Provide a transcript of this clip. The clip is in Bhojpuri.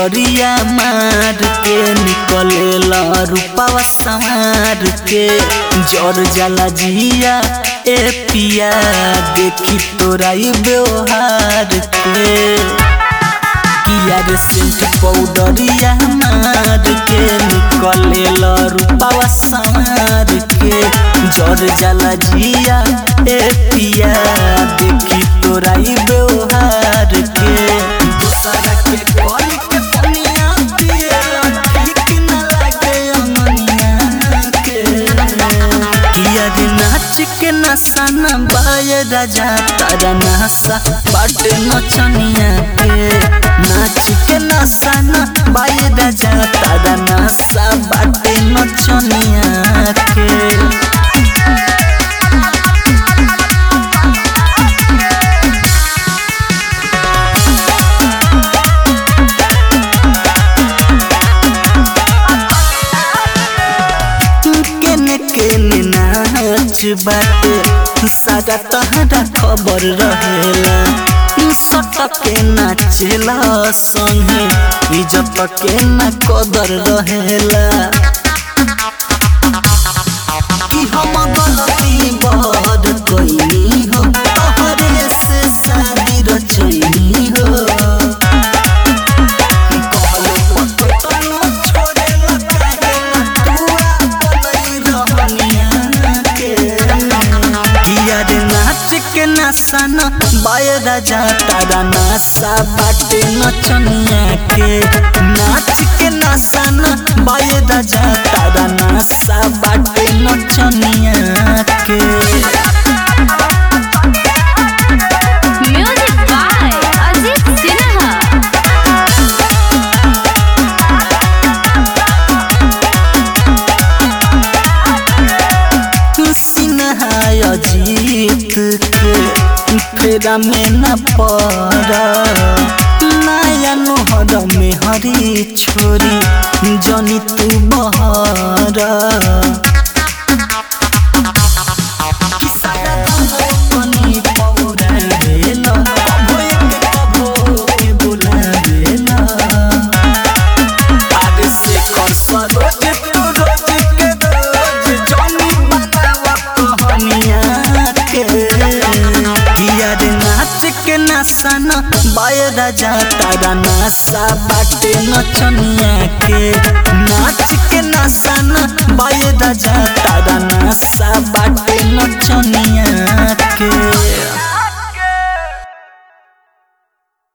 पाउडरिया मार के निकलेला रूपावा संवार के जर जाला जिया ए पिया देखी तोरा ई व्यवहार के किया रे सेंट पाउडरिया मार के निकलेला रूपावा संवार के जर जाला जिया ए पिया देखी तोरा ई व्यवहार के दूसरा के कॉल के पनिया पिएला ठीक न लागे अमनिया के किया रे नाच के नशा न बाय राजा तारा नशा बाटे नचनिया के नाच के नशा न बाय राजा तारा नशा बाटे नचनिया के केने केने नाच बाटे सारा तहरा खबर रहेला सटके नाचेला संगे इज्जत के ना कदर रहेला कि हम गलती बहर कइनी हो तोहरे से शादी रचैनी हो कहलो पतो तनो छोड़े लगा तुआ बनई रहनिया के किया रे नाच के नशा न बाय राजा तारा नशा बाटे नचनिया के नाच के नशा न बाय राजा तारा नशा बाटे नचनिया के म्यूजिक बाय अजीत सिन्हा सिन्हा अजीत के फेरा में न पड़ नया नोहर में हरी छोरी जनी तू बहर कनी पौरा भेल, कभो एक कभो के बुलावेला। आगे से कर सरोज तू रोज के रोज जनी बनावा कहानिया के किया रे नाच के नशा न बाय राजा तारा नशा बाटे नचनिया के नाच के नशा न बाय राजा